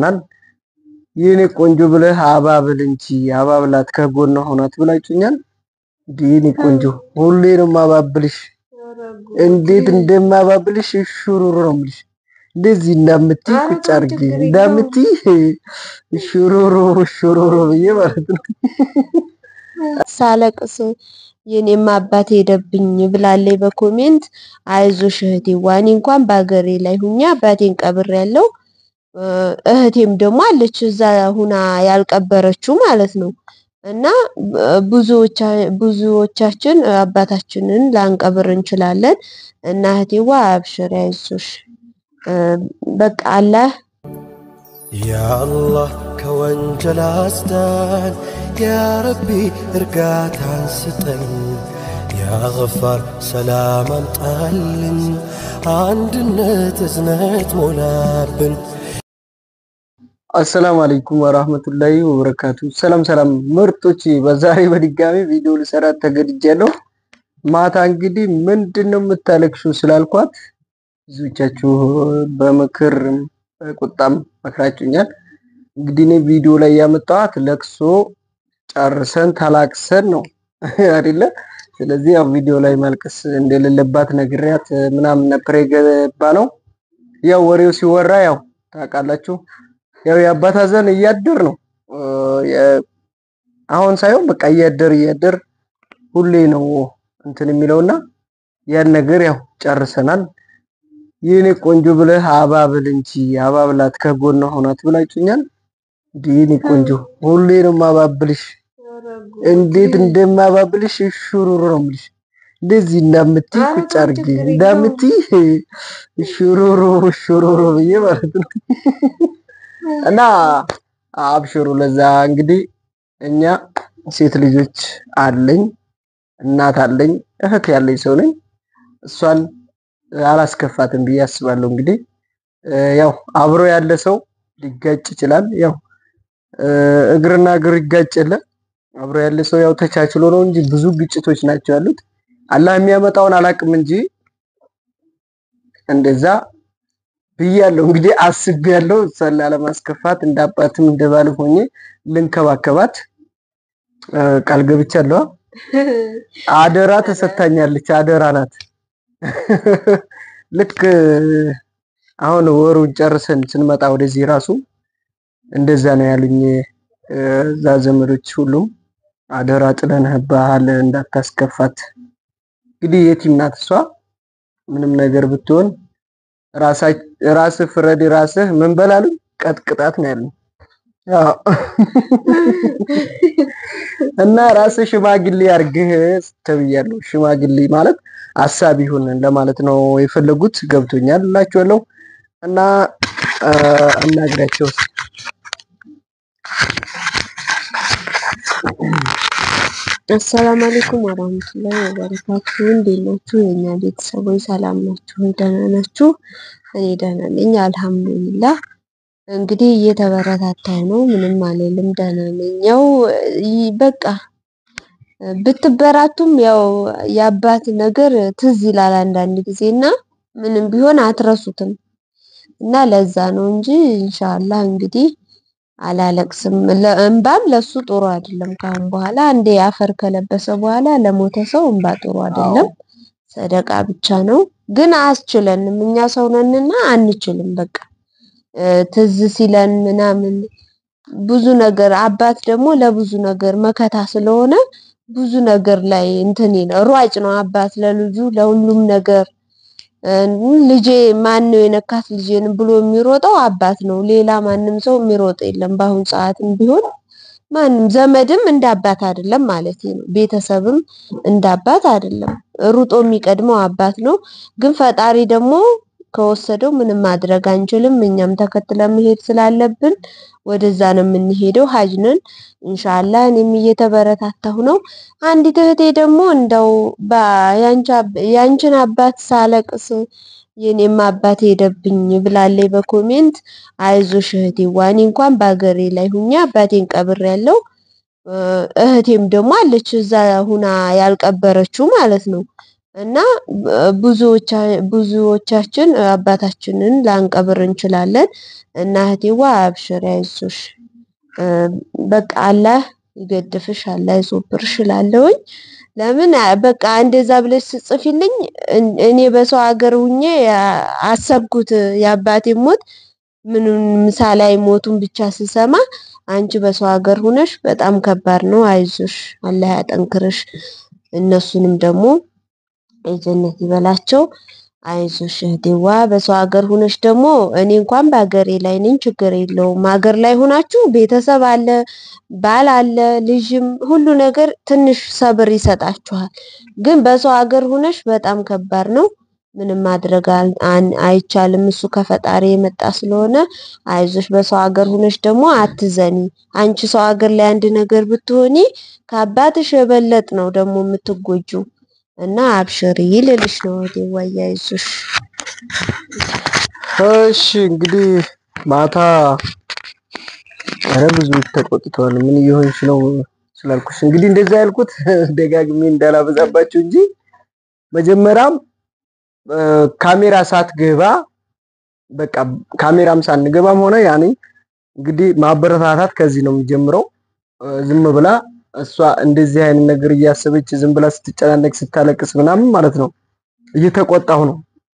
ናል የኔ ቆንጆ ብለህ አባብል እንጂ አባብላት ከጎኗ ሆናት ብላችሁኛል። የኔ ቆንጆ ሁሌ ነው ማባብልሽ። እንዴት እንደማባብልሽ ሹሩሩ ነው የምልሽ። እንደዚህ እንዳምትይ ቁጭ አድርጊ እንዳምትይ ሹሩሩ ሹሩሩ ብዬ ማለት ነው። ሳለቅስ የኔም አባት ሄደብኝ ብላለች በኮሜንት አይዞሽ እህቴ ዋኔ እንኳን በአገሬ ላይ ሁኛ አባቴን ቀብር ያለው እህቴም ደግሞ አለች እዛ ሁና ያልቀበረችው ማለት ነው። እና ብዙዎቻችን አባታችንን ላንቀብር እንችላለን። እና እህቴዋ አብሽር አይዞሽ በቃ አላህ ያአላህ ከወንጀል አስዳን፣ ያረቢ እርጋታን ስጠን፣ ያገፋር ሰላም አምጣልን፣ አንድነት እዝነት ሞላብን። አሰላሙ አለይኩም ወራህመቱላሂ ወበረካቱ። ሰላም ሰላም ምርጦች፣ በዛሬ በድጋሚ ቪዲዮ ልሰራ ተገድጃለሁ። ማታ እንግዲህ ምንድን ነው የምታለቅሽው ስላልኳት ብዙዎቻችሁ በምክር በቁጣም መክራችሁኛል። እንግዲህ እኔ ቪዲዮ ላይ ያመጣኋት ለቅሶ ጨርሰን ተላቅሰን ነው አይደለ? ስለዚህ ያው ቪዲዮ ላይ ማልቀስ እንደሌለባት ነግሬያት ምናምን ነበር የገባ ነው። ያው ወሬው ሲወራ ያው ታውቃላችሁ፣ ያው የአባት ሀዘን እያደር ነው አሁን ሳይሆን በቃ እያደር እያደር ሁሌ ነው እንትን የሚለውና ያን ነገር ያው ጨርሰናል። የኔ ቆንጆ ብለህ አባብል እንጂ አባብላት ከጎኗ ሆናት ብላችሁኛል። የኔ ቆንጆ ሁሌ ነው ማባብልሽ። እንዴት እንደማባብልሽ ሹሩሩ ነው የምልሽ። እንደዚህ እንዳምትይ ቁጭ አድርጊ እንዳምትይ ሹሩሩ ሹሩሩ ብዬ ማለት ነው። እና አብሽሩ። ለዛ እንግዲህ እኛ ሴት ልጆች አለኝ፣ እናት አለኝ፣ እህት ያለኝ ሰው ነኝ። እሷን አላስከፋትም ብዬ አስባለሁ። እንግዲህ ያው አብሮ ያለ ሰው ሊጋጭ ይችላል። ያው እግርና እግር ይጋጭ የለ አብሮ ያለ ሰው ያው ተቻችሎ ነው እንጂ ብዙ ግጭቶች ናቸው ያሉት። አላህ የሚያመጣውን አላቅም እንጂ እንደዛ ብያለሁ። እንግዲህ አስቤያለሁ እሷን ላለማስከፋት እንደ አባትም እንደ ባልም ሆኜ ልንከባከባት ቃል ገብቻለሁ። አደራ ተሰታኛለች። አደራ ናት። ልክ አሁን ወሩን ጨርሰን ስንመጣ ወደዚህ ራሱ እንደዛ ነው ያሉኝ እዛ ዘመዶች ሁሉም አደራ ጥለንህብሃል እንዳታስከፋት። እንግዲህ የቲም ናት እሷ ምንም ነገር ብትሆን ራስህ ፍረድ፣ ራስህ ምን በላሉኝ ቀጥቅጣት ነው ያሉኝ። እና ራስህ ሽማግሌ አርግህ ተብያለሁ። ሽማግሌ ማለት አሳቢ ይሁን ለማለት ነው የፈለጉት። ገብቶኛል እላችኋለሁ። እና አናግራቸው አሰላም አለይኩም ወራህመቱላሂ ወበረካቱ። እንዴት ናችሁ የኛ ቤተሰቦች? ሰላም ናችሁ? ደህና ናችሁ? እኔ ደህና ነኝ አልሐምዱሊላህ። እንግዲህ እየተበረታታሁ ነው፣ ምንም አልልም፣ ደህና ነኝ። ያው በቃ ብትበራቱም ያው የአባት ነገር ትዝ ይላል አንዳንድ ጊዜ እና ምንም ቢሆን አትረሱትም እና ለዛ ነው እንጂ ኢንሻአላህ እንግዲህ አላለቅስም። እንባም ለሱ ጥሩ አይደለም። ካሁን በኋላ አንዴ አፈር ከለበሰ በኋላ ለሞተ ሰው እንባ ጥሩ አይደለም። ሰደቃ ብቻ ነው። ግን አያስችለንም። እኛ ሰው ነንና አንችልም። በቃ ትዝ ሲለን ምናምን ብዙ ነገር አባት ደግሞ ለብዙ ነገር መከታ ስለሆነ ብዙ ነገር ላይ እንትን ሯጭ ነው አባት ለልጁ ለሁሉም ነገር ልጄ ማን ነው የነካት ልጄን ብሎ የሚሮጠው አባት ነው። ሌላ ማንም ሰው የሚሮጥ የለም። በአሁን ሰዓትም ቢሆን ማንም ዘመድም እንደ አባት አይደለም ማለት ነው። ቤተሰብም እንደ አባት አይደለም። ሩጦ የሚቀድመው አባት ነው። ግን ፈጣሪ ደግሞ ከወሰደው ምንም ማድረግ አንችልም። እኛም ተከትለን መሄድ ስላለብን ወደዛ ነው የምንሄደው። ሀጅ ነን ኢንሻአላህ። እኔም እየተበረታታሁ ነው። አንዲት እህቴ ደግሞ እንደው ያንቺን አባት ሳለቅስ የኔም አባት ሄደብኝ ብላለች በኮሜንት አይዞሽ እህቴ ዋኔ እንኳን በአገሬ ላይ ሁኛ አባቴን ቀብር ያለው እህቴም ደግሞ አለች እዛ ሁና ያልቀበረችው ማለት ነው። እና ብዙዎቻችን አባታችንን ላንቀብር እንችላለን እና እህቴዋ አብሽር አይዞሽ በቃ አላህ ይገድፍሽ አላህ ይሶብርሽ እላለሁኝ። ለምን በቃ እንደዛ ብለሽ ስጽፊልኝ እኔ በሰው ሀገር ሁኜ አሰብኩት የአባቴ ሞት ምንም ምሳላይ ሞቱን ብቻ ስሰማ አንቺ በሰው ሀገር ሁነሽ በጣም ከባድ ነው፣ አይዞሽ አላህ ያጠንክርሽ፣ እነሱንም ደግሞ የጀነት ይበላቸው። አይዞሽ እህቴዋ በሰው ሀገር ሁነሽ ደግሞ እኔ እንኳን በሀገሬ ላይ ነኝ፣ ችግር የለውም። ሀገር ላይ ሆናችሁ ቤተሰብ አለ፣ ባል አለ፣ ልጅም ሁሉ ነገር ትንሽ ሰብር ይሰጣችኋል። ግን በሰው ሀገር ሁነሽ በጣም ከባድ ነው። ምንም ማድረግ አይቻልም። እሱ ከፈጣሪ የመጣ ስለሆነ አይዞሽ። በሰው ሀገር ሁነሽ ደግሞ አትዘኒ። አንቺ ሰው ሀገር ላይ አንድ ነገር ብትሆኒ ከአባትሽ የበለጥ ነው ደግሞ የምትጎጁ እና አብሽሪ ልልሽ ነው ወዴ አይዞሽ። እሺ እንግዲህ ማታ ኧረ ብዙ ተቆጥተዋል። ምን እየሆንሽ ነው ስላልኩሽ እንግዲህ እንደዛ ያልኩት ደጋግሜ እንዳላበዛባችሁ እንጂ መጀመሪያም ካሜራ ሳትገባ በቃ ካሜራም ሳንገባም ሆነ ያኔ እንግዲህ ማበረታታት ከዚህ ነው የሚጀምረው። ዝም ብላ እሷ እንደዚህ አይነት ነገር እያሰበች ዝም ብላ ስትጨናነቅ ስታለቅስ ምናምን ማለት ነው እየተቆጣሁ ነው።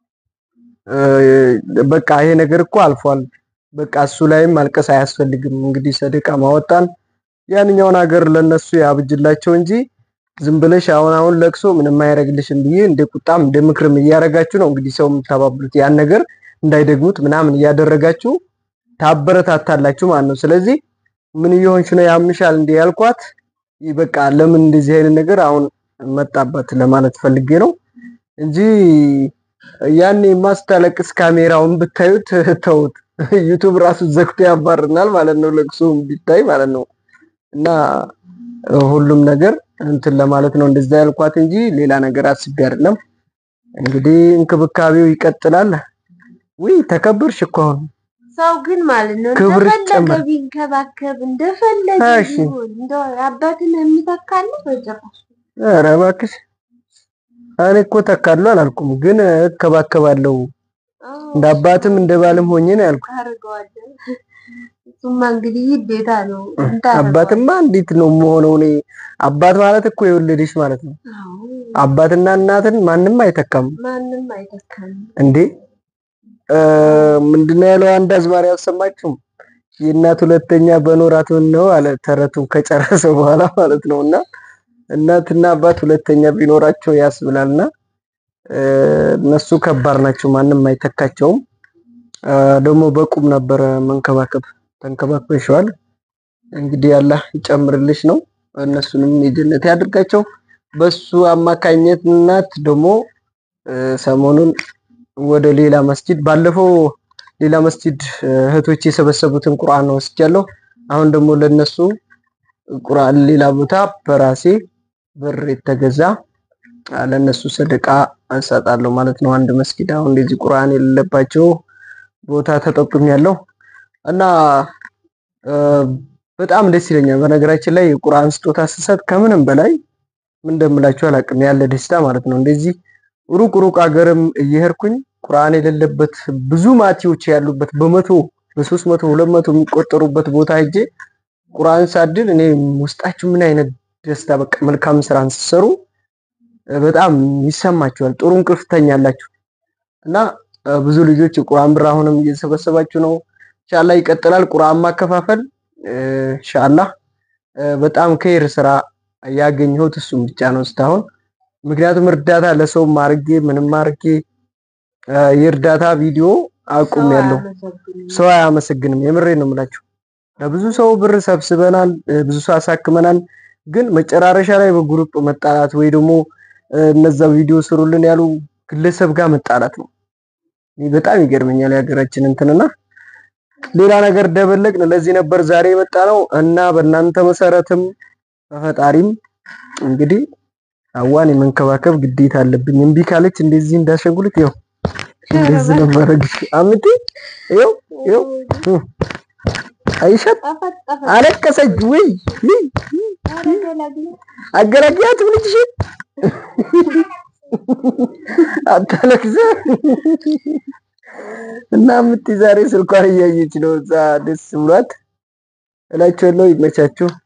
በቃ ይሄ ነገር እኮ አልፏል። በቃ እሱ ላይም ማልቀስ አያስፈልግም። እንግዲህ ሰደቃ ማወጣን ያንኛውን ሀገር ለነሱ ያብጅላቸው እንጂ ዝም ብለሽ አሁን አሁን ለቅሶ ምንም አያደርግልሽም ብዬ እንደ ቁጣም እንደ ምክርም እያደረጋችሁ ነው እንግዲህ ሰው የምታባብሉት ያን ነገር እንዳይደግሙት ምናምን እያደረጋችሁ ታበረታታላችሁ ማለት ነው። ስለዚህ ምን እየሆንሽ ነው ያምሻል እንዴ ያልኳት በቃ ለምን እንደዚህ አይነት ነገር አሁን መጣባት ለማለት ፈልጌ ነው እንጂ ያኔ ማስታለቅስ ካሜራውን ብታዩት ተውት፣ ዩቱብ ራሱ ዘግቶ ያባርናል ማለት ነው። ለቅሶ ቢታይ ማለት ነው እና ሁሉም ነገር እንትን ለማለት ነው እንደዛ ያልኳት እንጂ ሌላ ነገር አስቤ አይደለም። እንግዲህ እንክብካቤው ይቀጥላል። ውይ ተከበርሽ እኮ አሁን ሰው ግን ማለት ነው ክብር እንደፈለገ ጨመረ። ቢንከባከብ እንደፈለገ እሺ። ቢሆን እንደው አባትን የሚተካለ በጭራሽ ኧረ እባክሽ እኔ እኮ ተካሉ አላልኩም፣ ግን እከባከባለሁ እንደ አባትም እንደ ባልም ሆኜ ነው ያልኩት። ታደርገዋለህ። እሱማ እንግዲህ ግዴታ ነው። አባትማ እንዴት ነው የምሆነው? እኔ አባት ማለት እኮ የወለደሽ ማለት ነው። አዎ፣ አባትና እናትን ማንም አይተካም ማንም አይተካም። እንዴ። እ ምንድነው ያለው አንድ አዝማሪ አልሰማችሁም? የእናት ሁለተኛ በኖራት ምን ነው አለ ተረቱን ከጨረሰ በኋላ ማለት ነው። እና እናትና አባት ሁለተኛ ቢኖራቸው ያስብላልና እ እነሱ ከባድ ናቸው፣ ማንም አይተካቸውም። እ ደግሞ በቁም ነበረ መንከባከብ ተንከባክበሽዋል። እንግዲህ አላህ ይጨምርልሽ ነው። እነሱንም የጀነት ያድርጋቸው። በሱ አማካኝነት ደግሞ እ ሰሞኑን ወደ ሌላ መስጂድ ባለፈው ሌላ መስጂድ እህቶች የሰበሰቡትን ቁርአን ነው ወስጃለሁ። አሁን ደግሞ ለነሱ ቁርአን ሌላ ቦታ በራሴ ብር የተገዛ ለነሱ ሰደቃ እንሰጣለሁ ማለት ነው። አንድ መስጊድ አሁን እንደዚህ ቁርአን የሌለባቸው ቦታ ተጠቁም ያለው እና እ በጣም ደስ ይለኛል። በነገራችን ላይ የቁርአን ስጦታ ስሰጥ ከምንም በላይ ምን እንደምላችሁ አላውቅም ያለ ደስታ ማለት ነው። እንደዚህ ሩቅ ሩቅ ሀገርም እየሄድኩኝ ቁርአን የሌለበት ብዙ ማቲዎች ያሉበት በመቶ በሶስት መቶ ሁለት መቶ የሚቆጠሩበት ቦታ ሄጄ ቁርአን ሳድል እኔ ውስጣችሁ ምን አይነት ደስታ በቃ መልካም ስራን ስትሰሩ በጣም ይሰማችኋል። ጥሩ እንቅልፍ ትተኛላችሁ እና እ ብዙ ልጆች የቁርአን ብር አሁንም እየሰበሰባችሁ ነው። ኢንሻአላህ ይቀጥላል። ቁርአን ማከፋፈል እ ኢንሻአላህ እ በጣም ከይር ስራ ያገኘሁት እሱም ብቻ ነው እስካሁን። ምክንያቱም እርዳታ ለሰው ማርጌ ምንም ማርጌ እ የእርዳታ ቪዲዮ አቁም ያለው ሰው አያመሰግንም። የምሬን ነው የምላችሁ። ለብዙ ሰው ብር ሰብስበናል፣ እ ብዙ ሰው አሳክመናል። ግን መጨራረሻ ላይ በግሩፕ መጣላት ወይ ደግሞ እ እነዛ ቪዲዮ ስሩልን ያሉ ግለሰብ ጋር መጣላት ነው። ይህ በጣም ይገርመኛል የሀገራችን እንትንና ሌላ ነገር ደበለቅን። ለዚህ ነበር ዛሬ የመጣ ነው እና በእናንተ መሰረትም በፈጣሪም እንግዲህ አዋን የመንከባከብ ግዴታ አለብኝ። እምቢ ካለች እንደዚህ እንዳሸንጉልት ይኸው እንደዚህ ነው ማድረግሽ። አምቲ ይኸው ይኸው እ አይሻት አለቀሰች ወይ አገላግያት ልጅሽ አታለቅስ እና ምት ዛሬ ስልኳን እያየች ነው። እዛ ደስ ብሏት እላቸዋለሁ። ይመቻችሁ።